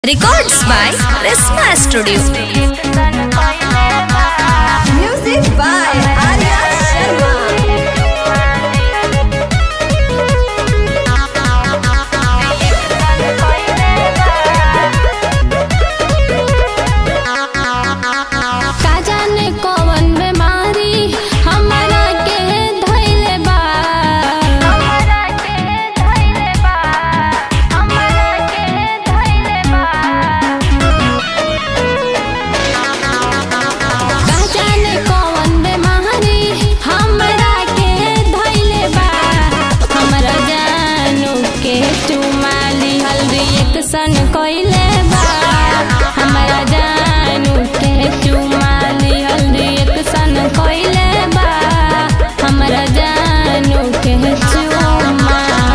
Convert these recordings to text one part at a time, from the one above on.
Records by Resma Studio. Music by Arya Sharma. का जाने कौन बीमारी हमरा के धइले बा हमरा के धइले बा हमरा के धइले बा का जाने कौन बीमारी हमरा के धइले बा हमरा जानू के चुमाली हल्दी एक सन कइले बा हमरा जानू के चुमाली हल्दी एक सन कइले बा हमरा जानू के चुमा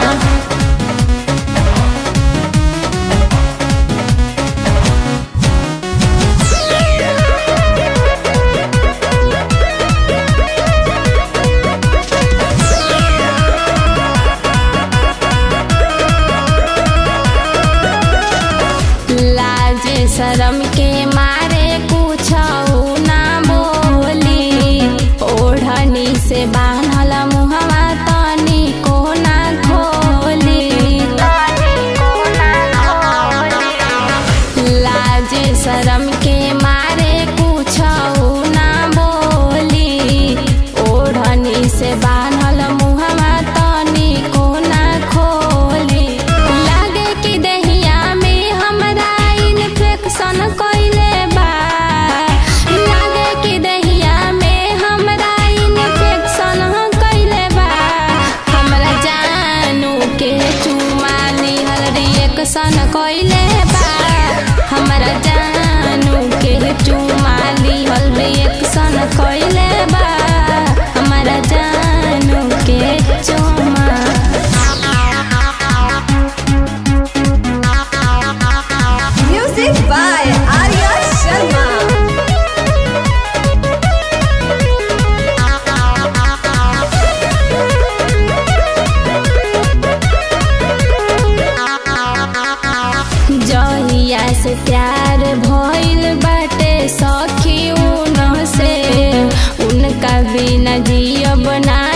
लाज शरम के मारे कुछ ना बोली ओढ़नी से बांधल मुहवा तनी को ना खोली लाज शरम के मारे कुछ ना बोली ओढ़नी से बांधल मुहवा तनी को ना खोली लागे कि दहिया में हमरा इन्फेक्शन कइले बा लागे कि दहिया में हमरा इन्फेक्शन कइले बा हमरा जानू के चुमाली हल्दी एक सन कइले बा हमरा जानू के चुमाली हल्दी एक सन कइले बा हमरा जानू के चुमा Music by Arya Sharma. जहिया से प्यार भइल बाटे सखी उन से उनका बिना जियब ना